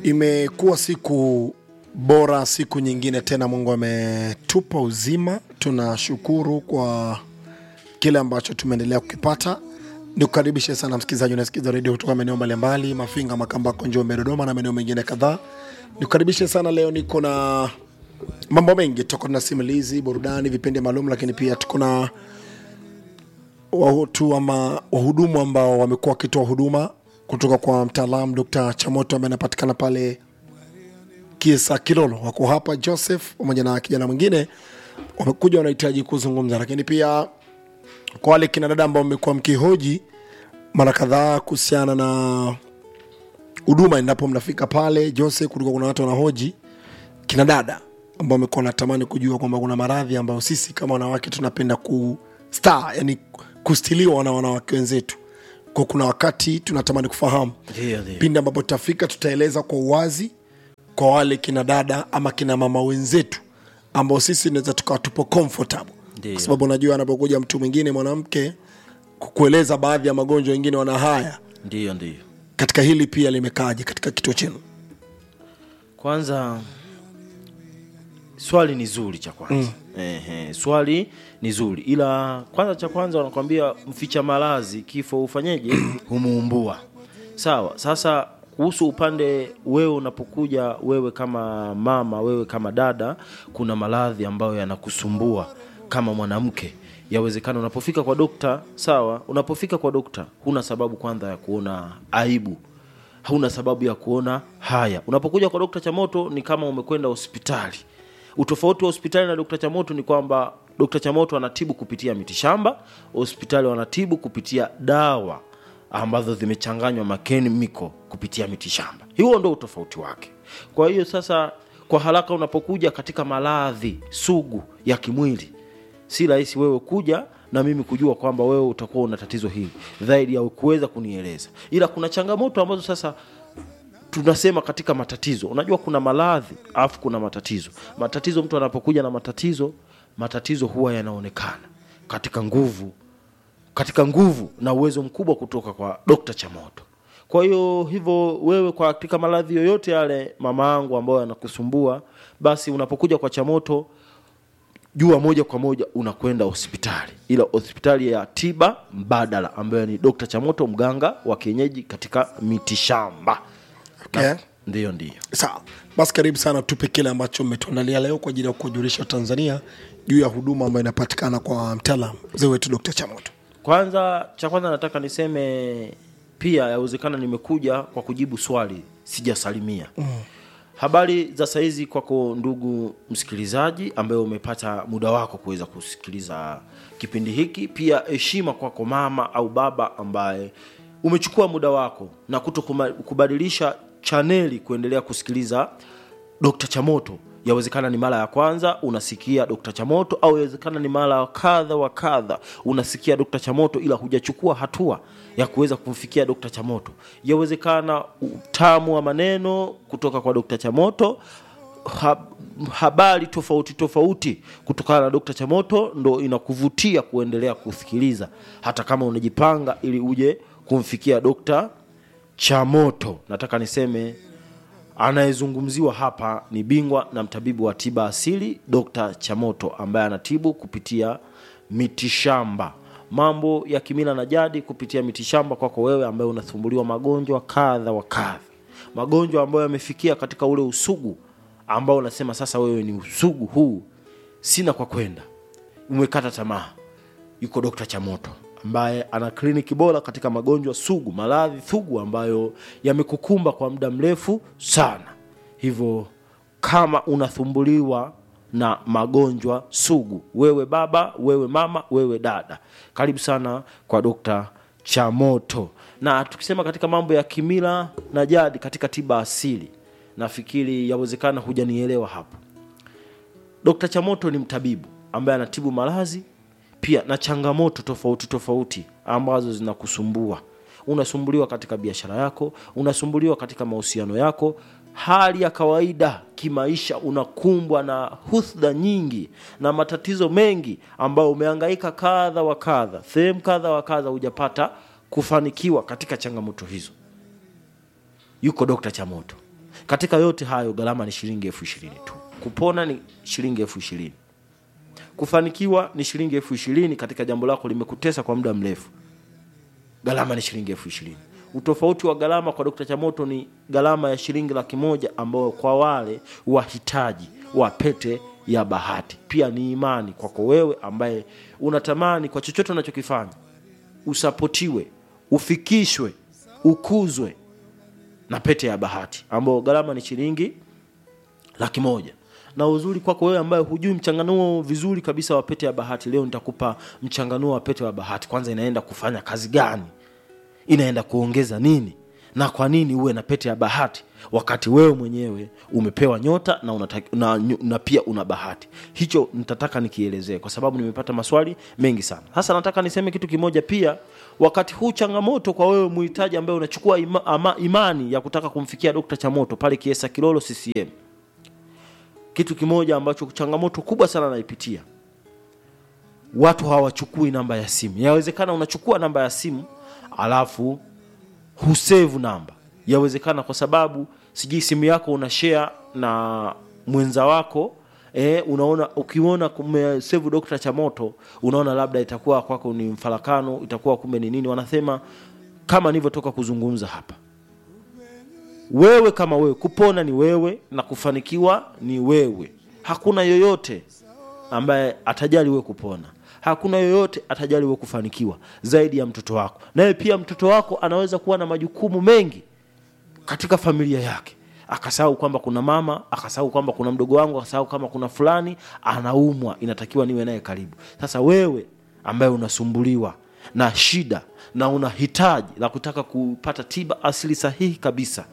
Imekuwa siku bora, siku nyingine tena Mungu ametupa uzima. Tunashukuru kwa kile ambacho tumeendelea kukipata. Nikukaribishe sana msikilizaji, unasikiza redio kutoka maeneo mbalimbali, Mafinga, Makambako, Njombe, Dodoma na maeneo mengine kadhaa. Nikukaribishe sana leo, niko na mambo mengi, tuko na simulizi, burudani, vipindi maalum, lakini pia tuko na watu ama wahudumu ambao wamekuwa wakitoa huduma kutoka kwa mtaalamu Dr. Chamoto ambaye anapatikana pale Kiesa Kilolo. Wako hapa Joseph pamoja na kijana mwingine wamekuja, wanahitaji kuzungumza, lakini pia kwa wale kina dada ambao mmekuwa mkihoji mara kadhaa kuhusiana na huduma endapo mnafika pale Joseph, kulikuwa kuna watu wanahoji kina dada ambao wamekuwa wanatamani kujua kwamba kuna maradhi ambayo sisi kama wanawake tunapenda ku star, yani kustiliwa na wanawake wenzetu kwa kuna wakati tunatamani kufahamu Ndio, ndio. pindi ambapo tutafika tutaeleza kwa uwazi kwa wale kina dada ama kina mama wenzetu ambao sisi tunaweza tukawa tupo comfortable Ndio. kwa sababu unajua anapokuja mtu mwingine mwanamke kukueleza baadhi ya magonjwa wengine wana haya Ndiyo, ndiyo. katika hili pia limekaaje katika kituo chenu Kwanza swali ni zuri cha kwanza Ehe, swali ni zuri ila kwanza cha kwanza wanakwambia mficha malazi kifo ufanyeje humuumbua sawa sasa kuhusu upande wewe unapokuja wewe kama mama wewe kama dada kuna maradhi ambayo yanakusumbua kama mwanamke yawezekana unapofika kwa dokta sawa unapofika kwa dokta huna sababu kwanza ya kuona aibu hauna sababu ya kuona haya unapokuja kwa dokta chamoto ni kama umekwenda hospitali utofauti wa hospitali na dokta chamoto ni kwamba dokta chamoto anatibu kupitia mitishamba hospitali wanatibu kupitia dawa ambazo zimechanganywa makemiko kupitia mitishamba huo ndo utofauti wake kwa hiyo sasa kwa haraka unapokuja katika maradhi sugu ya kimwili si rahisi wewe kuja na mimi kujua kwamba wewe utakuwa una tatizo hili zaidi ya kuweza kunieleza ila kuna changamoto ambazo sasa tunasema katika matatizo unajua kuna maradhi alafu kuna matatizo matatizo mtu anapokuja na matatizo matatizo huwa yanaonekana katika nguvu katika nguvu na uwezo mkubwa kutoka kwa dokta chamoto kwa hiyo hivyo wewe kwa katika maradhi yoyote yale mama yangu ambayo yanakusumbua basi unapokuja kwa chamoto jua moja kwa moja unakwenda hospitali ila hospitali ya tiba mbadala ambayo ni dokta chamoto mganga wa kienyeji katika mitishamba okay. ndiyo ndiyo sawa basi karibu sana tupe kile ambacho mmetuandalia leo kwa ajili ya kujulisha tanzania juu ya huduma ambayo inapatikana kwa mtaalam mzee wetu dr chamoto kwanza cha kwanza nataka niseme pia yawezekana nimekuja kwa kujibu swali sijasalimia mm. habari za saizi kwako ndugu msikilizaji ambaye umepata muda wako kuweza kusikiliza kipindi hiki pia heshima kwako mama au baba ambaye umechukua muda wako na kuto kuma- kubadilisha chaneli kuendelea kusikiliza Dr. Chamoto. Yawezekana ni mara ya kwanza unasikia Dr. Chamoto au yawezekana ni mara ya kadha wa kadha unasikia Dr. Chamoto ila hujachukua hatua ya kuweza kumfikia Dr. Chamoto. Yawezekana utamu wa maneno kutoka kwa Dr. Chamoto ha- habari tofauti tofauti kutokana na Dr. Chamoto ndo inakuvutia kuendelea kusikiliza hata kama unajipanga ili uje kumfikia Dr. Chamoto. Nataka niseme anayezungumziwa hapa ni bingwa na mtabibu wa tiba asili Dr. Chamoto ambaye anatibu kupitia mitishamba, mambo ya kimila na jadi kupitia mitishamba. Kwako wewe ambaye unasumbuliwa magonjwa kadha wa kadha, magonjwa ambayo yamefikia katika ule usugu ambao unasema sasa wewe ni usugu huu, sina kwa kwenda, umekata tamaa yuko Dr. Chamoto ambaye ana kliniki bora katika magonjwa sugu, maradhi sugu ambayo yamekukumba kwa muda mrefu sana. Hivyo kama unasumbuliwa na magonjwa sugu, wewe baba, wewe mama, wewe dada, karibu sana kwa Dr. Chamoto. Na tukisema katika mambo ya kimila na jadi katika tiba asili, nafikiri yawezekana hujanielewa hapo. Dr. Chamoto ni mtabibu ambaye anatibu maradhi pia na changamoto tofauti tofauti ambazo zinakusumbua. Unasumbuliwa katika biashara yako, unasumbuliwa katika mahusiano yako, hali ya kawaida kimaisha, unakumbwa na husda nyingi na matatizo mengi ambayo umehangaika kadha wa kadha, sehemu kadha wa kadha, hujapata kufanikiwa katika changamoto hizo. Yuko Dr. Chamoto katika yote hayo gharama ni shilingi elfu ishirini tu kupona ni shilingi elfu ishirini kufanikiwa ni shilingi elfu ishirini katika jambo lako limekutesa kwa muda mrefu gharama ni shilingi elfu ishirini utofauti wa gharama kwa dokta chamoto ni gharama ya shilingi laki moja ambayo kwa wale wahitaji wa pete ya bahati pia ni imani kwako wewe ambaye unatamani kwa chochote unachokifanya usapotiwe ufikishwe ukuzwe na pete ya bahati ambayo gharama ni shilingi laki moja na uzuri kwako wewe ambaye hujui mchanganuo vizuri kabisa wa pete ya bahati leo nitakupa mchanganuo wa pete wa bahati kwanza inaenda kufanya kazi gani inaenda kuongeza nini na kwa nini uwe na pete ya bahati wakati wewe mwenyewe umepewa nyota na, unataki, na, na pia una bahati hicho nitataka nikielezee kwa sababu nimepata maswali mengi sana sasa nataka niseme kitu kimoja pia wakati huu changamoto kwa wewe muhitaji ambaye unachukua ima, ama, imani ya kutaka kumfikia dokta chamoto pale kiesa kilolo ccm kitu kimoja ambacho changamoto kubwa sana naipitia watu hawachukui namba ya simu yawezekana unachukua namba ya simu alafu husevu namba yawezekana kwa sababu sijui simu yako una share na mwenza wako e, unaona ukiona kumesevu dokta chamoto unaona labda itakuwa kwako ni mfarakano itakuwa kumbe ni nini wanasema kama nilivyotoka kuzungumza hapa wewe kama wewe kupona ni wewe na kufanikiwa ni wewe hakuna yoyote ambaye atajali wewe kupona hakuna yoyote atajali wewe kufanikiwa zaidi ya mtoto wako naye pia mtoto wako anaweza kuwa na majukumu mengi katika familia yake akasahau kwamba kuna mama akasahau kwamba kuna mdogo wangu akasahau kama kuna fulani anaumwa inatakiwa niwe naye karibu sasa wewe ambaye unasumbuliwa na shida na una hitaji la kutaka kupata tiba asili sahihi kabisa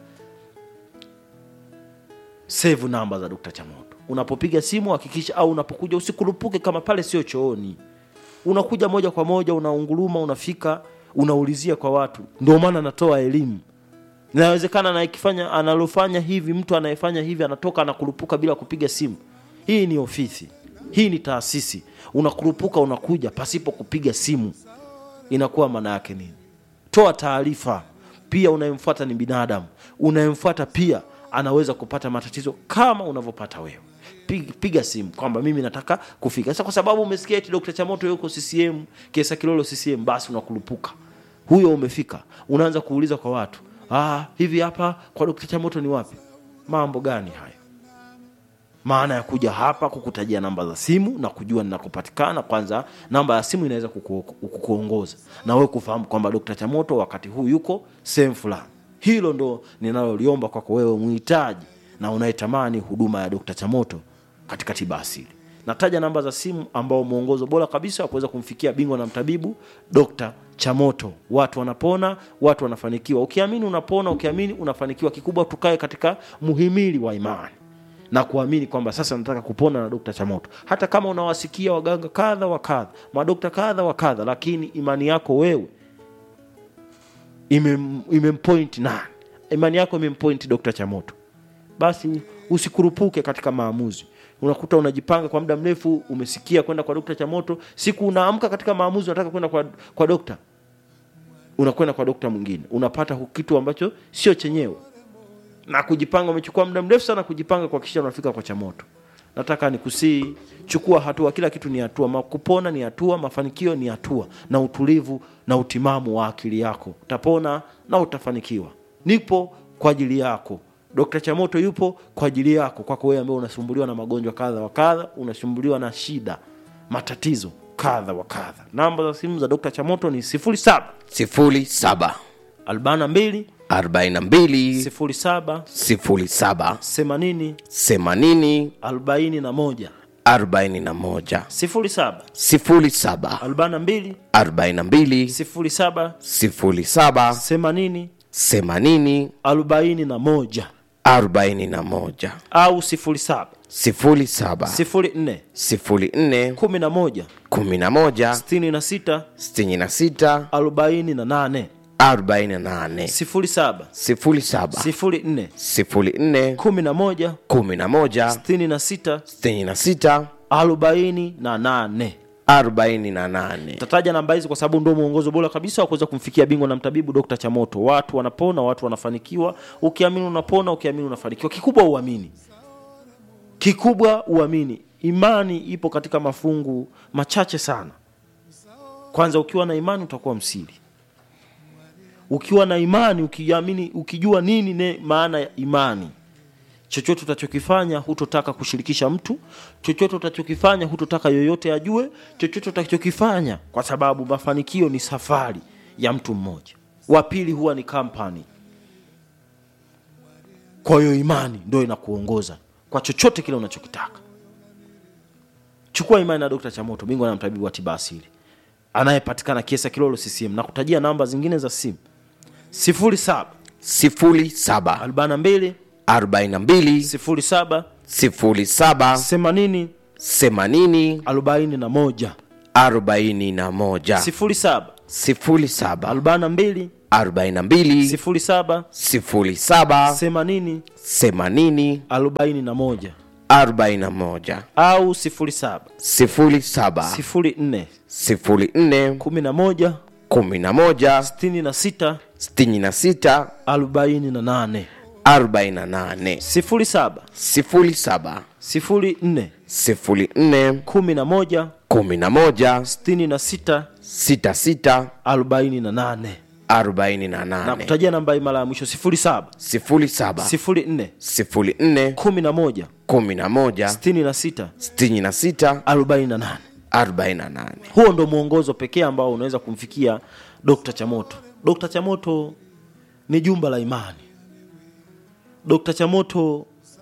save namba za Dr. Chamoto. Unapopiga simu hakikisha, au unapokuja usikurupuke kama pale sio chooni. Unakuja moja kwa moja, unaunguruma, unafika, unaulizia kwa watu. Ndio maana natoa elimu. Inawezekana na ikifanya analofanya hivi, mtu anayefanya hivi anatoka anakurupuka bila kupiga simu. Hii ni ofisi, hii ni taasisi. Unakurupuka, unakuja pasipo kupiga simu, inakuwa maana yake nini? Toa taarifa. Pia unayemfuata ni binadamu, unayemfuata pia anaweza kupata matatizo kama unavyopata wewe piga, piga simu kwamba mimi nataka kufika sasa kwa sababu umesikia eti Dr. Chamoto yuko CCM Kesa Kilolo CCM basi unakurupuka huyo umefika unaanza kuuliza kwa watu ah hivi hapa kwa Dr. Chamoto ni wapi mambo gani hayo maana ya kuja hapa kukutajia namba za simu na kujua ninakopatikana kwanza namba ya simu inaweza kuku, kukuongoza na wewe kufahamu kwamba Dr. Chamoto wakati huu yuko sehemu fulani hilo ndo ninaloliomba kwako wewe mhitaji na unayetamani huduma ya Dr. Chamoto katika tiba asili. Nataja namba za simu ambao mwongozo bora kabisa wa kuweza kumfikia bingwa na mtabibu Dr. Chamoto. Watu wanapona, watu wanafanikiwa. Ukiamini unapona, ukiamini unafanikiwa. Kikubwa tukae katika muhimili wa imani na kuamini kwamba sasa nataka kupona na Dr. Chamoto. Hata kama unawasikia waganga kadha wa kadha, madokta kadha wa kadha, lakini imani yako wewe imem- imempoint nani imani yako imempoint Dr. Chamoto, basi usikurupuke katika maamuzi. Unakuta unajipanga kwa muda mrefu, umesikia kwenda kwa Dr. Chamoto, siku unaamka katika maamuzi, unataka kwenda kwa, kwa dokta, unakwenda kwa dokta mwingine, unapata hu- kitu ambacho sio chenyewe, na kujipanga, umechukua muda mrefu sana kujipanga kuhakikisha unafika kwa Chamoto. Nataka nikusii, chukua hatua. Kila kitu ni hatua, Ma- kupona ni hatua, mafanikio ni hatua, na utulivu na utimamu wa akili yako, utapona na utafanikiwa. Nipo kwa ajili yako. Dr. Chamoto yupo kwa ajili yako, kwako wewe ambaye unasumbuliwa na magonjwa kadha wa kadha, unasumbuliwa na shida, matatizo kadha wa kadha. Namba za simu za Dr. Chamoto ni 07 sifuri saba 42 arobaini na mbili 07 sifuri saba 80 themanini 41 arobaini na moja 07 sifuri saba 42 arobaini na mbili 07 sifuri saba 80 themanini 41 arobaini na moja au 07 sifuri saba 04 sifuri nne 11 kumi na moja 66 sitini na sita 48 arobaini na nane 07 sifuri saba 04 sifuri nne 11 kumi na moja 66 sitini na sita 48 arobaini na nane tataja namba hizi kwa sababu ndio mwongozo bora kabisa wa kuweza kumfikia bingwa na mtabibu Dr. Chamoto. Watu wanapona, watu wanafanikiwa. Ukiamini unapona, ukiamini unafanikiwa. Kikubwa uamini, kikubwa uamini. Imani ipo katika mafungu machache sana. Kwanza, ukiwa na imani utakuwa msiri. Ukiwa na imani, ukiamini, ukijua nini ne maana ya imani chochote utachokifanya hutotaka kushirikisha mtu, chochote utachokifanya hutotaka yoyote ajue, chochote utachokifanya, kwa sababu mafanikio ni safari ya mtu mmoja, wa pili huwa ni kampani. Kwa hiyo imani ndio inakuongoza kwa chochote kile unachokitaka. Chukua imani na Dr. Chamoto, bingwa na mtabibu wa tiba asili anayepatikana Kiesa Kilolo CCM, na kutajia namba zingine za simu 07 sifuri saba 42 arobaini na mbili 07 sifuri saba 80 themanini 41 arobaini na moja 07 sifuri saba 42 arobaini na mbili 07 sifuri saba 80 themanini 41 arobaini na moja au 07 sifuri saba 04 sifuri nne 11 kumi na moja 66 sitini na sita 48 arobaini na nane 07 sifuri saba 04 sifuri nne 11 kumi na moja 66 sita sita 48 arobaini na na nane kutajia namba hii mara ya mwisho 07 sifuri saba 04 sifuri nne 11 kumi na moja 66 sitini na sita 48 arobaini na nane huo ndo mwongozo pekee ambao unaweza kumfikia Dr. Chamoto. Dr. Chamoto ni jumba la imani. Dr. Chamoto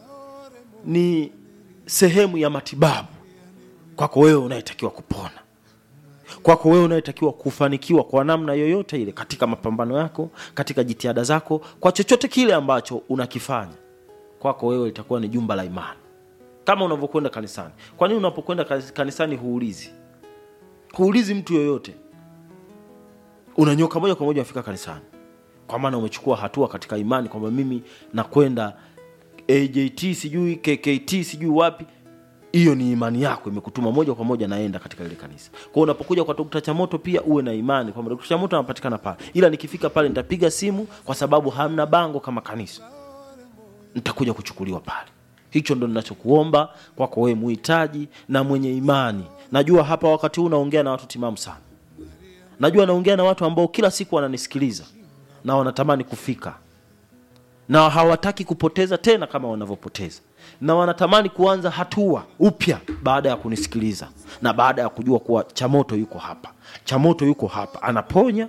ni sehemu ya matibabu kwako wewe unayetakiwa kupona, kwako wewe unayetakiwa kufanikiwa kwa namna yoyote ile katika mapambano yako, katika jitihada zako, kwa chochote kile ambacho unakifanya, kwako wewe litakuwa ni jumba la imani, kama unavyokwenda kanisani. Kwa nini unapokwenda kanis- kanisani huulizi huulizi mtu yoyote, unanyoka moja kwa moja unafika kanisani, kwa maana umechukua hatua katika imani kwamba mimi nakwenda AJT sijui KKT sijui wapi. Hiyo ni imani yako imekutuma moja kwa moja naenda katika ile kanisa. Kwa hiyo unapokuja kwa Dr. Chamoto pia uwe na imani kwamba Dr. Chamoto anapatikana pale, ila nikifika pale nitapiga simu kwa sababu hamna bango kama kanisa, nitakuja kuchukuliwa pale. Hicho ndo ninachokuomba kwako wewe muhitaji na mwenye imani. Najua hapa wakati huu naongea na watu timamu sana, najua naongea na watu ambao kila siku wananisikiliza na wanatamani kufika na hawataki kupoteza tena kama wanavyopoteza, na wanatamani kuanza hatua upya baada ya kunisikiliza na baada ya kujua kuwa Chamoto yuko hapa, Chamoto yuko hapa, anaponya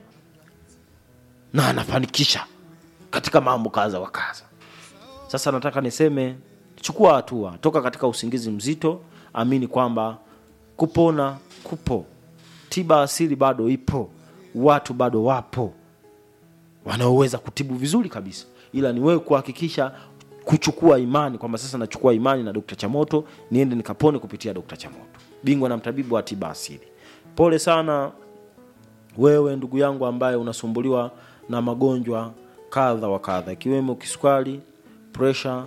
na anafanikisha katika mambo kadha wa kadha. Sasa nataka niseme, chukua hatua, toka katika usingizi mzito, amini kwamba kupona kupo, tiba asili bado ipo, watu bado wapo wanaoweza kutibu vizuri kabisa, ila ni wewe kuhakikisha kuchukua imani kwamba sasa nachukua imani na Dr. Chamoto niende nikapone kupitia Dr. Chamoto, bingwa na mtabibu wa tiba asili. Pole sana wewe ndugu yangu ambaye unasumbuliwa na magonjwa kadha wa kadha ikiwemo kisukari, presha,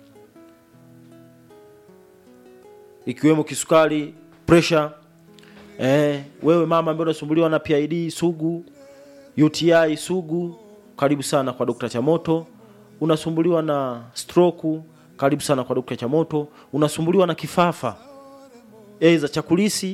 ikiwemo kisukari, presha. Eh, wewe mama ambaye unasumbuliwa na PID sugu, UTI sugu, karibu sana kwa Dr. Chamoto. Unasumbuliwa na stroke, karibu sana kwa Dr. Chamoto. Unasumbuliwa na kifafa aidha cha kulisi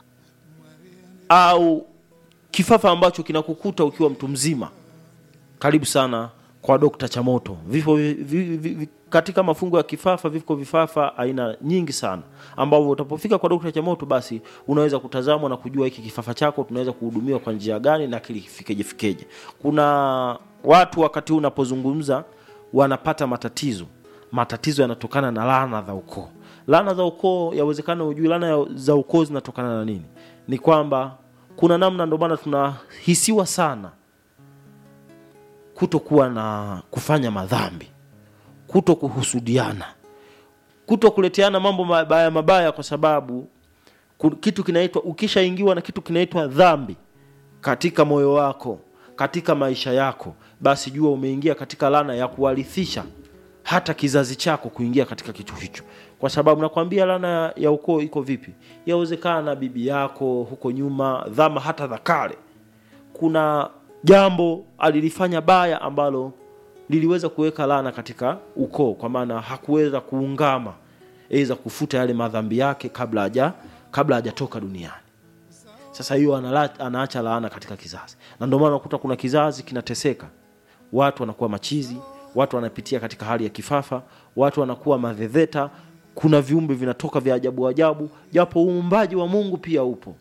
au kifafa ambacho kinakukuta ukiwa mtu mzima, karibu sana kwa Dr. Chamoto. Vifo vi, vi, vi, vi, katika mafungo ya kifafa viko vifafa aina nyingi sana ambavyo utapofika kwa Dr. Chamoto basi unaweza kutazamwa na kujua hiki kifafa chako tunaweza kuhudumiwa kwa njia gani na kilifikeje fikeje. Kuna watu wakati huu unapozungumza wanapata matatizo. Matatizo yanatokana na laana za ukoo. Laana za ukoo, yawezekana ujui laana ya- za ukoo zinatokana na nini? Ni kwamba kuna namna, ndio maana tunahisiwa sana kutokuwa na kufanya madhambi, kuto kuhusudiana, kuto kuleteana mambo mabaya mabaya, kwa sababu ku- kitu kinaitwa ukishaingiwa na kitu kinaitwa dhambi katika moyo wako, katika maisha yako, basi jua umeingia katika laana ya kuwarithisha hata kizazi chako kuingia katika kitu hicho kwa sababu nakwambia laana ya- ya ukoo iko vipi yawezekana bibi yako huko nyuma dhama hata za kale kuna jambo alilifanya baya ambalo liliweza kuweka laana katika ukoo kwa maana hakuweza kuungama eza kufuta yale madhambi yake kabla haja kabla hajatoka duniani sasa hiyo anala- anaacha laana katika kizazi na ndio maana unakuta kuna kizazi kinateseka watu wanakuwa machizi watu wanapitia katika hali ya kifafa watu wanakuwa madhedheta kuna viumbe vinatoka vya ajabu ajabu japo uumbaji wa mungu pia upo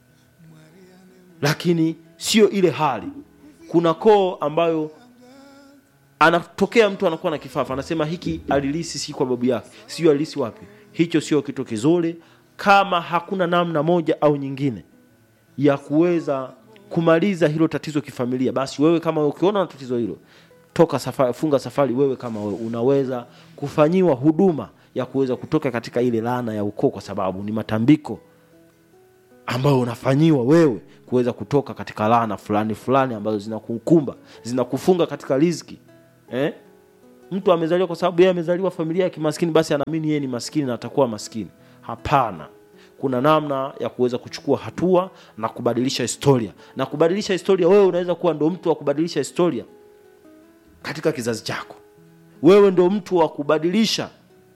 lakini sio ile hali kuna koo ambayo anatokea mtu anakuwa na kifafa anasema hiki alilisi si kwa babu yake sio alilisi wapi hicho sio kitu kizuri kama hakuna namna moja au nyingine ya kuweza kumaliza hilo tatizo kifamilia basi wewe kama ukiona na tatizo hilo toka safari, funga safari wewe kama wewe unaweza kufanyiwa huduma ya kuweza kutoka katika ile laana ya ukoo kwa sababu ni matambiko ambayo unafanyiwa wewe kuweza kutoka katika laana fulani fulani ambazo zinakukumba zinakufunga katika riziki eh? mtu amezaliwa kwa sababu yeye amezaliwa familia ya kimaskini basi anaamini yeye ni maskini na atakuwa maskini hapana kuna namna ya kuweza kuchukua hatua na kubadilisha historia na kubadilisha historia wewe unaweza kuwa ndo mtu wa kubadilisha historia katika kizazi chako wewe ndo mtu wa kubadilisha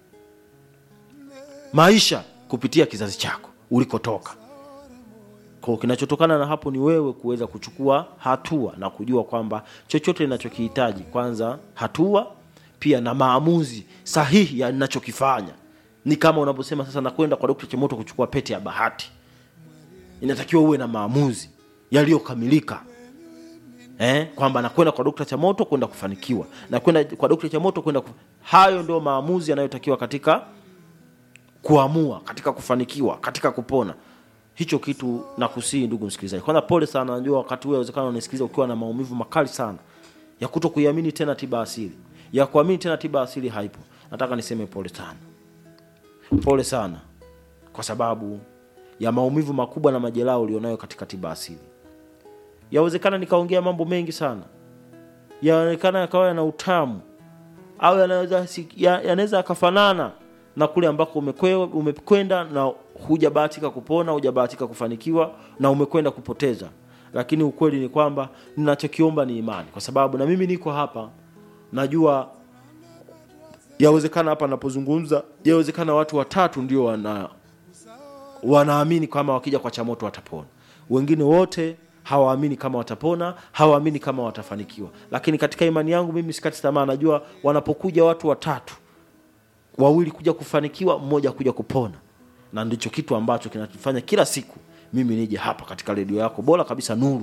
maisha kupitia kizazi chako ulikotoka kwa kinachotokana na hapo ni wewe kuweza kuchukua hatua na kujua kwamba chochote ninachokihitaji kwanza hatua pia na maamuzi sahihi ya ninachokifanya ni kama unaposema sasa nakwenda kwa dokta chemoto kuchukua pete ya bahati inatakiwa uwe na maamuzi yaliyokamilika eh, kwamba nakwenda kwa dokta chamoto kwenda kufanikiwa nakwenda kwa dokta chamoto kwenda kuf... hayo ndio maamuzi yanayotakiwa katika kuamua katika kufanikiwa katika kupona hicho kitu nakusii ndugu msikilizaji kwanza pole sana najua wakati huo awezekana unasikiliza ukiwa na maumivu makali sana ya kuto kuiamini tena tiba asili ya kuamini tena tiba asili haipo nataka niseme pole sana pole sana kwa sababu ya maumivu makubwa na majeraha ulionayo katika tiba asili yawezekana nikaongea mambo mengi sana yaonekana yakawa yana utamu au yanaweza si- ya- yanaweza yakafanana na kule ambako umekwe- umekwenda na hujabahatika kupona hujabahatika kufanikiwa na umekwenda kupoteza lakini ukweli ni kwamba ninachokiomba ni imani kwa sababu na mimi niko hapa najua yawezekana hapa napozungumza yawezekana watu watatu ndio wana wanaamini kama wakija kwa chamoto watapona wengine wote hawaamini kama watapona hawaamini kama watafanikiwa lakini katika imani yangu mimi sikati tamaa najua wanapokuja watu watatu wawili kuja kufanikiwa mmoja kuja kupona na ndicho kitu ambacho kinatufanya kila siku mimi nije hapa katika redio yako bora kabisa nuru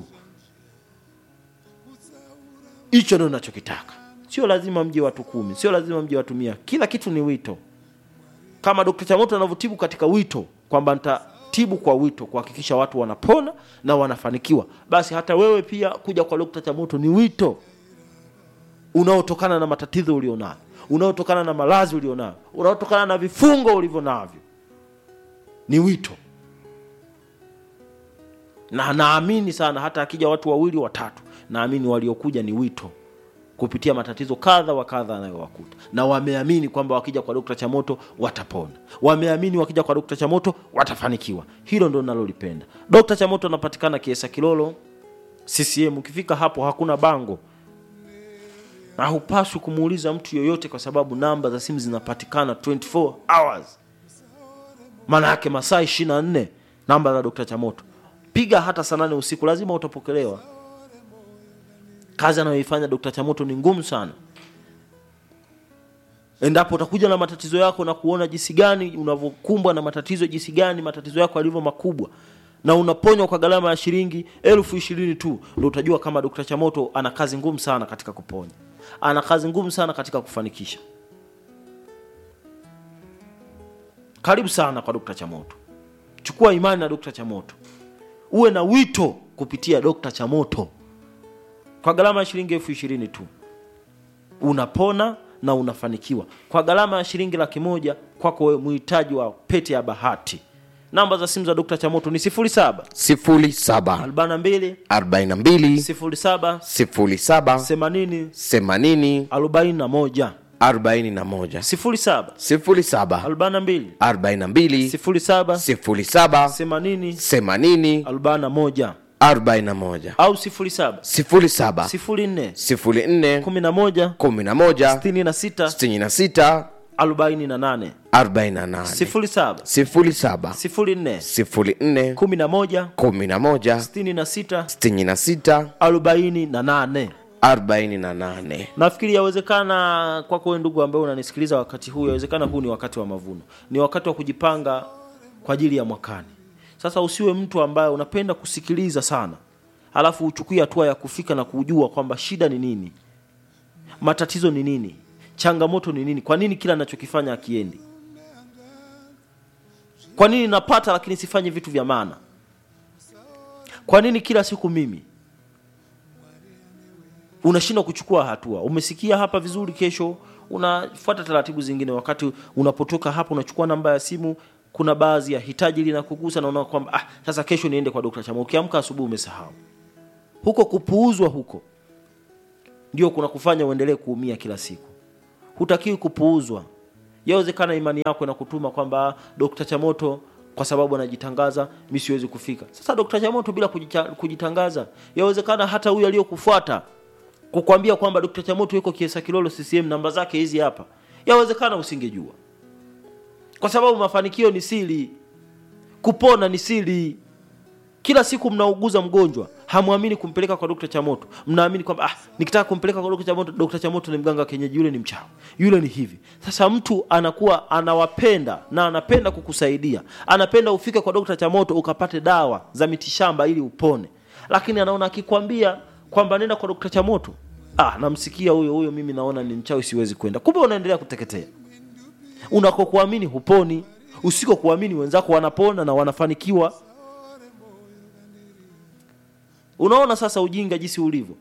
hicho ndio nachokitaka sio lazima mje watu kumi sio lazima mje watu mia kila kitu ni wito kama Dr. Chamoto anavyotibu katika wito kwamba nitatibu kwa wito kuhakikisha watu wanapona na wanafanikiwa, basi hata wewe pia kuja kwa Dr. Chamoto ni wito unaotokana na matatizo ulionayo, unaotokana na malazi ulionayo, unaotokana na vifungo ulivyo navyo, ni wito. Na naamini sana hata akija watu wawili watatu, naamini waliokuja ni wito kupitia matatizo kadha wa kadha anayowakuta na wameamini kwamba wakija kwa dokta chamoto watapona wameamini wakija kwa dokta chamoto watafanikiwa hilo ndo nalolipenda dokta chamoto anapatikana kiesa kilolo ccm ukifika hapo hakuna bango na hupaswi kumuuliza mtu yoyote kwa sababu namba za simu zinapatikana 24 hours maana yake masaa 24 namba za dokta chamoto piga hata saa nane usiku lazima utapokelewa kazi anayoifanya Dr. Chamoto ni ngumu sana. Endapo utakuja na matatizo yako na kuona jinsi gani unavyokumbwa na matatizo, jinsi gani matatizo yako yalivyo makubwa na unaponywa kwa gharama ya shilingi elfu ishirini tu, ndio utajua kama Dr. Chamoto ana kazi ngumu sana katika kuponya, ana kazi ngumu sana katika kufanikisha. Karibu sana kwa Dr. Chamoto, chukua imani na Dr. Chamoto, uwe na wito kupitia Dr. Chamoto kwa gharama ya shilingi elfu ishirini tu unapona na unafanikiwa kwa gharama ya shilingi laki moja kwako wewe mhitaji wa pete ya bahati namba za simu za dokta chamoto ni 07 07 42 42 07 07 80 80 41 arobaini na moja sifuri saba sifuri saba arobaini na mbili arobaini na mbili sifuri saba sifuri saba themanini themanini arobaini na moja arobaini na moja au sifuri saba sifuri saba sifuri nne sifuri nne kumi na moja kumi na moja sitini na sita sitini na sita arobaini na nane arobaini na nane sifuri saba sifuri saba sifuri nne sifuri nne kumi na moja kumi na moja sitini na sita sitini na sita arobaini na nane arobaini na nane nafikiri yawezekana kwako wewe ndugu ambaye unanisikiliza wakati huu yawezekana huu ni wakati wa mavuno ni wakati wa kujipanga kwa ajili ya mwakani sasa usiwe mtu ambaye unapenda kusikiliza sana alafu uchukue hatua ya kufika na kujua kwamba shida ni nini matatizo ni nini changamoto ni nini kwa nini kila anachokifanya akiendi kwa nini napata lakini sifanyi vitu vya maana kwa nini kila siku mimi unashindwa kuchukua hatua umesikia hapa vizuri kesho unafuata taratibu zingine wakati unapotoka hapa unachukua namba ya simu kuna baadhi ya hitaji linakugusa na unaona kwamba ah, sasa kesho niende kwa dokta chama ukiamka asubuhi umesahau huko kupuuzwa huko ndio kuna kufanya uendelee kuumia kila siku hutakiwi kupuuzwa yawezekana imani yako inakutuma kwamba "Ah, dokta chamoto kwa sababu anajitangaza mi siwezi kufika sasa dokta chamoto bila kujicha- kujitangaza yawezekana hata huyu aliyokufuata kukwambia kwamba dokta chamoto yuko kiesa kilolo ccm namba zake hizi hapa yawezekana usingejua kwa sababu mafanikio ni siri kupona ni siri kila siku mnauguza mgonjwa hamwamini kumpeleka kwa dokta chamoto mnaamini kwamba ah, nikitaka kumpeleka kwa dokta chamoto dokta chamoto ni mganga wa kienyeji yule ni mchawi yule ni hivi sasa mtu anakuwa anawapenda na anapenda kukusaidia anapenda ufike kwa dokta chamoto ukapate dawa za mitishamba ili upone lakini anaona akikwambia kwamba nenda kwa dokta chamoto ah, namsikia huyo huyo mimi naona ni mchawi siwezi kwenda kumbe unaendelea kuteketea unakokuamini huponi usikokuamini wenzako wanapona na wanafanikiwa unaona sasa ujinga jinsi ulivyo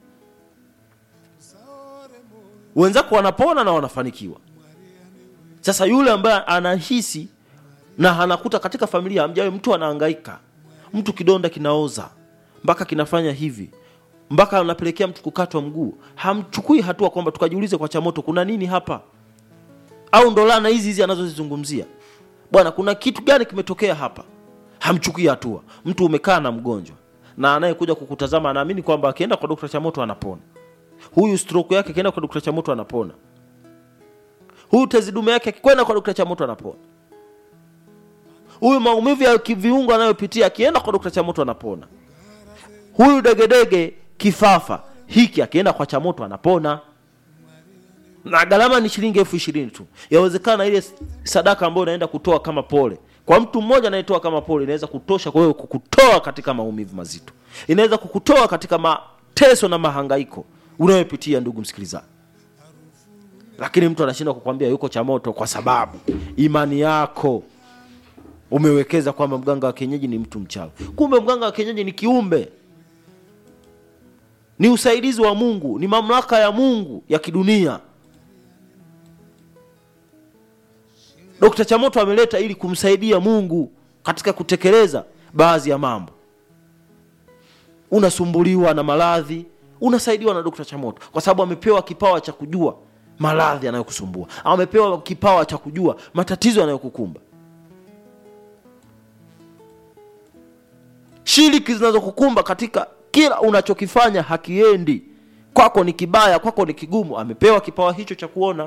wenzako wanapona na wanafanikiwa sasa yule ambaye anahisi na anakuta katika familia amjawe mtu anahangaika mtu kidonda kinaoza mpaka kinafanya hivi mpaka anapelekea mtu kukatwa mguu hamchukui hatua kwamba tukajiulize kwa chamoto kuna nini hapa au ndo laana hizi hizi anazozizungumzia bwana kuna kitu gani kimetokea hapa hamchukui hatua mtu umekaa na mgonjwa na anayekuja kukutazama anaamini kwamba akienda kwa dokta chamoto anapona huyu stroke yake akienda kwa dokta chamoto anapona huyu tezidume yake akikwenda kwa dokta chamoto anapona huyu maumivu ya kiviungo anayopitia akienda kwa dokta chamoto anapona huyu degedege kifafa hiki akienda kwa chamoto anapona na gharama ni shilingi elfu ishirini tu yawezekana ile sadaka ambayo unaenda kutoa kama pole kwa mtu mmoja anayetoa kama pole inaweza kutosha kwa wewe kukutoa katika maumivu mazito inaweza kukutoa katika mateso na mahangaiko unayopitia ndugu msikilizaji lakini mtu anashindwa kukwambia yuko cha moto kwa sababu imani yako umewekeza kwamba mganga wa kienyeji ni mtu mchawi kumbe mganga wa kienyeji ni kiumbe ni usaidizi wa mungu ni mamlaka ya mungu ya kidunia dokta chamoto ameleta ili kumsaidia mungu katika kutekeleza baadhi ya mambo unasumbuliwa na maradhi unasaidiwa na dokta chamoto kwa sababu amepewa kipawa cha kujua maradhi yanayokusumbua amepewa kipawa cha kujua matatizo yanayokukumba shiriki zinazokukumba katika kila unachokifanya hakiendi kwako ni kibaya kwako ni kigumu amepewa kipawa hicho cha kuona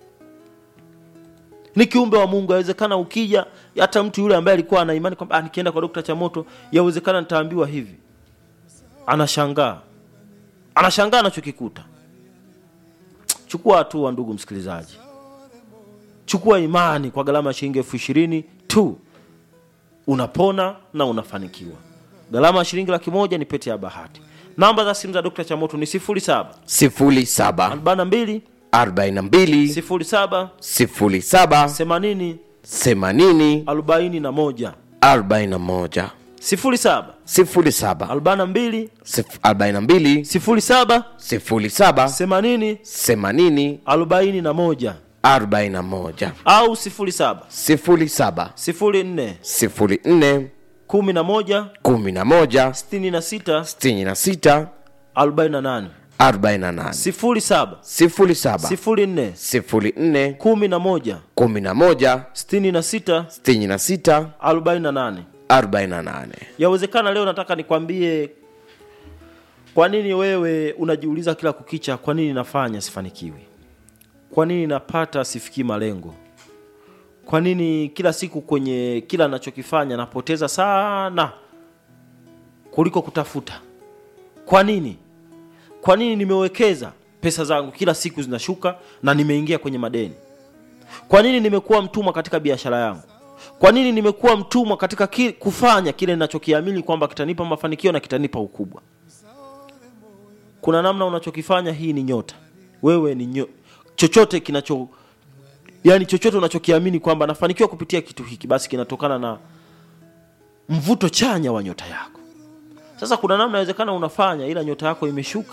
ni kiumbe wa mungu yawezekana ukija hata mtu yule ambaye alikuwa ana imani kwamba "Ah, nikienda kwa dokta chamoto yawezekana nitaambiwa hivi anashangaa anashangaa anachokikuta chukua hatua ndugu msikilizaji chukua imani kwa gharama ya shilingi elfu ishirini tu unapona na unafanikiwa gharama ya shilingi laki moja ni pete ya bahati namba za simu za dokta chamoto ni 07 sifuri saba 42 arobaini na mbili 07 sifuri saba 80 themanini 41 arobaini na moja 07 sifuri saba 42 sif- arobaini na mbili 07 sifuri saba 80 themanini 41 arobaini na moja au 07 sifuri saba 04 sifuri nne 11 kumi na moja 66 sitini na sita 48 48 sifuri saba 07 sifuri nne 04 kumi na moja 11 sitini na sita 66 arobaini na nane 48 yawezekana leo nataka nikwambie kwa nini wewe unajiuliza kila kukicha kwa nini nafanya sifanikiwi kwa nini napata sifikii malengo kwa nini kila siku kwenye kila nachokifanya napoteza sana kuliko kutafuta kwa nini kwa nini nimewekeza pesa zangu kila siku zinashuka na nimeingia kwenye madeni kwa nini nimekuwa mtumwa katika biashara yangu kwa nini nimekuwa mtumwa katika ki, kufanya kile ninachokiamini kwamba kitanipa mafanikio na kitanipa ukubwa kuna namna unachokifanya hii ni nyota wewe ni nyo, chochote kinacho yani chochote unachokiamini kwamba nafanikiwa kupitia kitu hiki basi kinatokana na mvuto chanya wa nyota yako sasa kuna namna inawezekana unafanya ila nyota yako imeshuka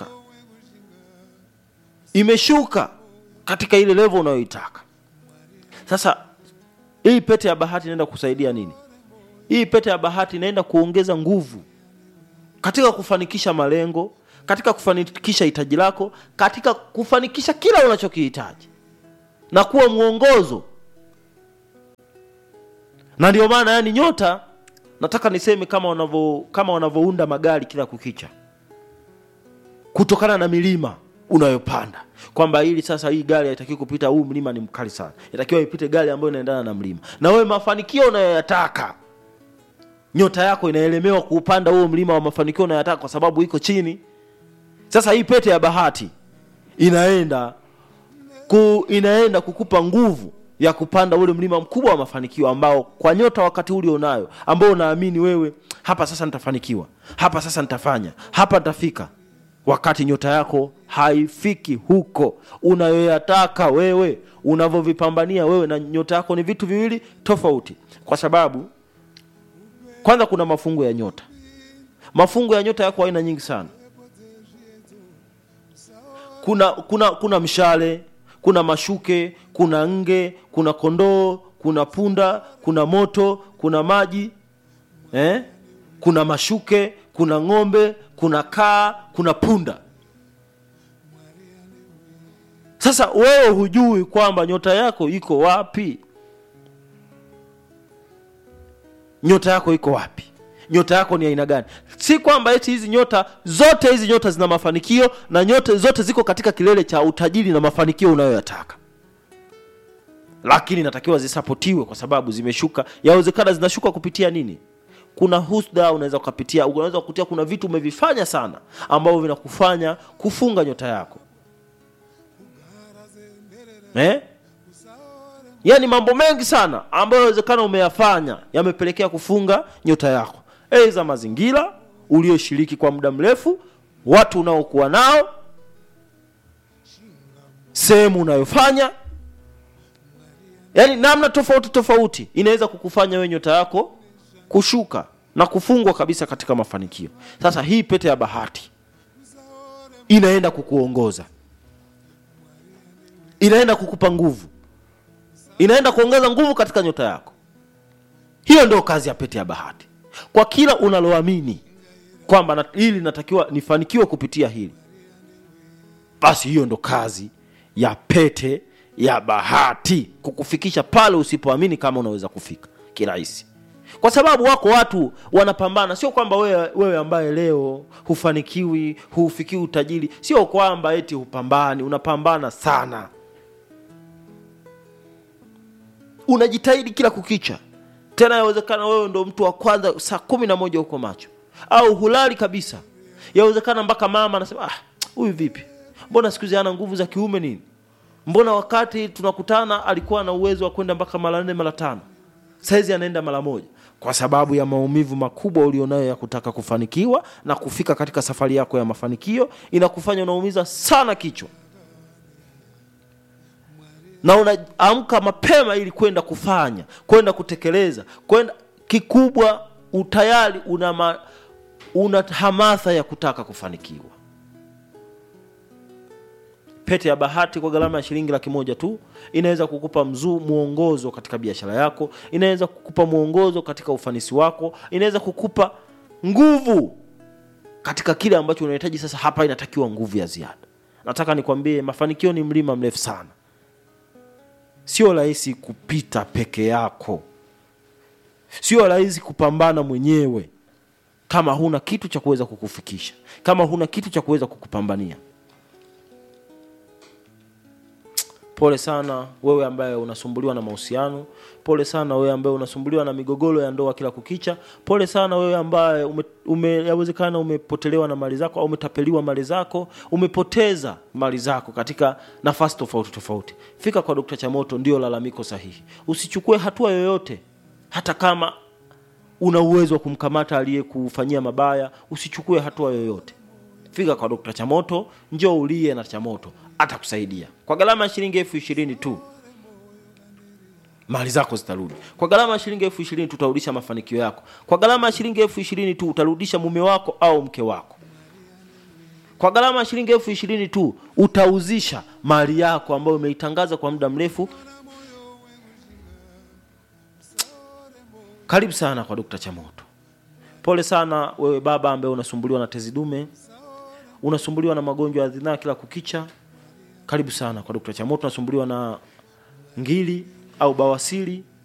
imeshuka katika ile level unayoitaka sasa hii pete ya bahati inaenda kusaidia nini hii pete ya bahati inaenda kuongeza nguvu katika kufanikisha malengo katika kufanikisha hitaji lako katika kufanikisha kila unachokihitaji na kuwa mwongozo na ndio maana yani nyota nataka niseme kama wanavyo kama wanavyounda magari kila kukicha kutokana na milima unayopanda kwamba ili sasa hii gari haitakiwi kupita huu mlima ni mkali sana inatakiwa ipite gari ambayo inaendana na mlima na wewe mafanikio unayoyataka nyota yako inaelemewa kuupanda huo mlima wa mafanikio unayoyataka kwa sababu iko chini sasa hii pete ya bahati inaenda ku, inaenda kukupa nguvu ya kupanda ule mlima mkubwa wa mafanikio ambao kwa nyota wakati ule unayo ambao unaamini wewe hapa sasa nitafanikiwa hapa sasa nitafanya hapa nitafika wakati nyota yako haifiki huko unayoyataka wewe unavyovipambania wewe na nyota yako ni vitu viwili tofauti kwa sababu kwanza kuna mafungo ya nyota mafungo ya nyota yako aina nyingi sana kuna kuna kuna mshale kuna mashuke kuna nge kuna kondoo kuna punda kuna moto kuna maji eh? kuna mashuke kuna ng'ombe kuna kaa kuna punda sasa wewe hujui kwamba nyota yako iko wapi nyota yako iko wapi nyota yako ni aina gani si kwamba eti hizi nyota zote hizi nyota zina mafanikio na nyota zote ziko katika kilele cha utajiri na mafanikio unayoyataka lakini natakiwa zisapotiwe kwa sababu zimeshuka yawezekana zinashuka kupitia nini kuna husda unaweza ukapitia unaweza kukutia kuna vitu umevifanya sana ambavyo vinakufanya kufunga nyota yako eh? yaani mambo mengi sana ambayo yawezekana umeyafanya yamepelekea kufunga nyota yako aidha mazingira ulioshiriki kwa muda mrefu watu unaokuwa nao sehemu unayofanya yaani namna tofauti tofauti inaweza kukufanya wewe nyota yako kushuka na kufungwa kabisa katika mafanikio sasa hii pete ya bahati inaenda kukuongoza inaenda kukupa nguvu inaenda kuongeza nguvu katika nyota yako hiyo ndio kazi ya pete ya bahati kwa kila unaloamini kwamba na, hili natakiwa nifanikiwe kupitia hili basi hiyo ndo kazi ya pete ya bahati kukufikisha pale usipoamini kama unaweza kufika kirahisi kwa sababu wako watu wanapambana sio kwamba wewe, wewe ambaye leo hufanikiwi huufikii utajiri sio kwamba eti hupambani unapambana sana unajitahidi kila kukicha tena yawezekana wewe ndo mtu wa kwanza saa kumi na moja huko macho au hulali kabisa yawezekana mpaka mama anasema "Ah, huyu vipi mbona siku hizi ana nguvu za kiume nini mbona wakati tunakutana alikuwa na uwezo wa kwenda mpaka mara nne mara tano saizi anaenda mara moja kwa sababu ya maumivu makubwa ulionayo ya kutaka kufanikiwa na kufika katika safari yako ya mafanikio inakufanya unaumiza sana kichwa na unaamka mapema ili kwenda kufanya kwenda kutekeleza kwenda kikubwa utayari una, ma, una hamasa ya kutaka kufanikiwa pete ya bahati kwa gharama ya shilingi laki moja tu inaweza kukupa mzuu mwongozo katika biashara yako inaweza kukupa mwongozo katika ufanisi wako inaweza kukupa nguvu katika kile ambacho unahitaji sasa hapa inatakiwa nguvu ya ziada nataka nikwambie mafanikio ni mlima mrefu sana sio rahisi kupita peke yako sio rahisi kupambana mwenyewe kama huna kitu cha kuweza kukufikisha kama huna kitu cha kuweza kukupambania pole sana wewe ambaye unasumbuliwa na mahusiano pole sana wewe ambaye unasumbuliwa na migogoro ya ndoa kila kukicha pole sana wewe ambaye ume, ume, yawezekana umepotelewa na mali zako au umetapeliwa mali zako umepoteza mali zako katika nafasi tofauti tofauti fika kwa dokta chamoto ndio lalamiko sahihi usichukue hatua yoyote hata kama una uwezo wa kumkamata aliyekufanyia mabaya usichukue hatua yoyote fika kwa dokta chamoto njoo ulie na chamoto atakusaidia kwa gharama ya shilingi elfu ishirini tu mali zako zitarudi kwa gharama ya shilingi elfu ishirini tu utarudisha mafanikio yako kwa gharama ya shilingi elfu ishirini tu utarudisha mume wako au mke wako kwa gharama ya shilingi elfu ishirini tu utauzisha mali yako ambayo umeitangaza kwa muda mrefu karibu sana kwa dokta chamoto pole sana wewe baba ambaye unasumbuliwa na tezi dume unasumbuliwa na magonjwa ya zinaa kila kukicha karibu sana kwa dokta chamoto unasumbuliwa na ngili au bawasiri